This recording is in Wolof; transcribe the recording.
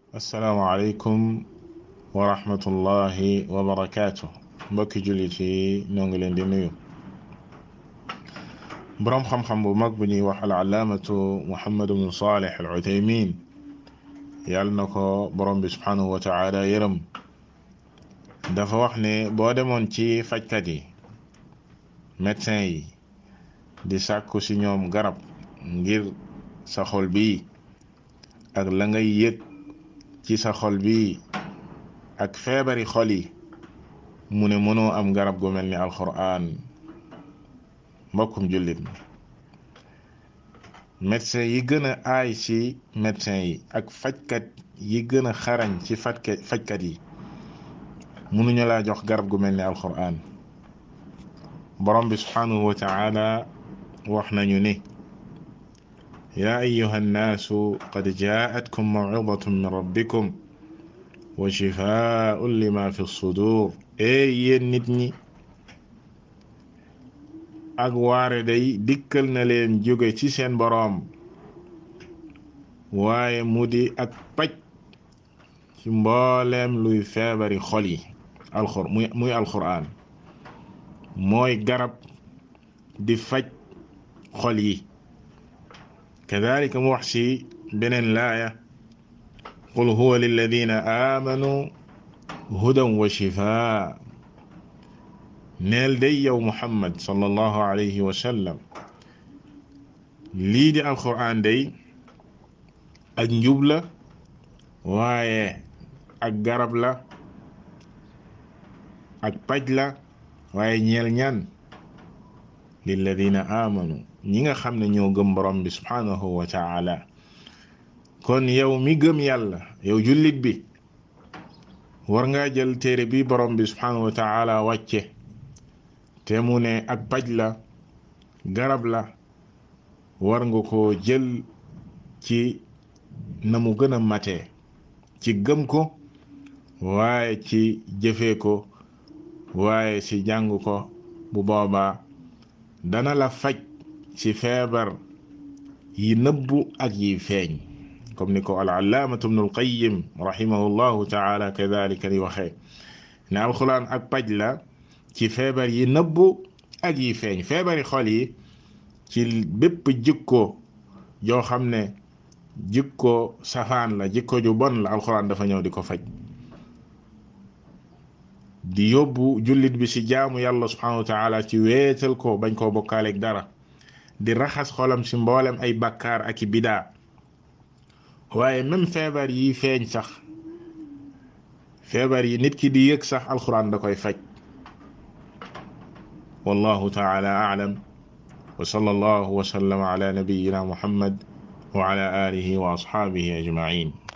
asalaamaaleykum wa rahmatullahi wa barakaatu mbokki jullit yi ñoo ngi leen di nuyu boroom xam-xam bu mag bu ñuy wax al alaamatu muhammad bnu salih al uthaymin yàlla na ko borom bi subhanahu wa taala yërëm dafa wax ne boo demoon ci fajkat yi médecin yi di sàkku ci ñoom garab ngir sa xol bi ak la ngay yëg ci sa xol bi ak feebari xol yi mu ne mënoo am garab gu mel ni alquran mbokkum jullit mi médecin yi gën a aay ci médecin yi ak fajkat yi gën a xarañ ci fajkat fajkat yi mënuñu laa jox garab gu mel ni alquran borom bi subhanahu wa taala wax nañu ni yaa ayuha annaasu qad jaatkum mawcidatun min rabbikum wa shifaaun lima fi sudur ee yéen nit ñi ak waare day dikkal na leen jóge ci seen boroom waaye mu di ak paj ci mbooleem luy feebari xol yi alxur muy muy alxuraan mooy garab di faj xol yi kadalika mu wax ci beneen laaya qul huwa lilladina aamanu hudan wa shifaa neel day yow muhammad sallallahu alayhi wa sallam lii di alquran day ak njub la waaye ak garab la ak paj la waaye ñeel ñaan lilladina aamanu ñi nga xam ne ñoo gëm borom bi subhanahu wa taala kon yow mi gëm yàlla yow jullit bi war ngaa jël téere bi borom bi subhanahu wa taala wàcce te mu ne ak paj la garab la war nga ko jël ci na mu gën a matee ci gëm ko waaye ci jëfee ko waaye ci jàng ko bu boobaa dana la faj ci feebar yi nëbbu ak yi feeñ comme ni ko al allaamatu ibnu alqayim rahimahullahu taala kadalika di waxee ne alxuraan ak paj la ci feebar yi nëbbu ak yi feeñ feebari xol yi ci bépp jikko joo xam ne jikko safaan la jikko ju bon la alxuraan dafa ñëw di ko faj di yóbbu jullit bi ci jaamu yàlla subhanahu wa taala ci weetal ko bañ koo bokkaaleeg dara di raxas xolam ci mboolem ay bakkaar ak i bidaa waaye même feebar yi feeñ sax feebar yi nit ki di yëg sax alxuraan da koy faj wallahu taala aalam wa sallallahu wa sallama ala nabiyina muhammad wa ala alihi wa ashaabihi ajmain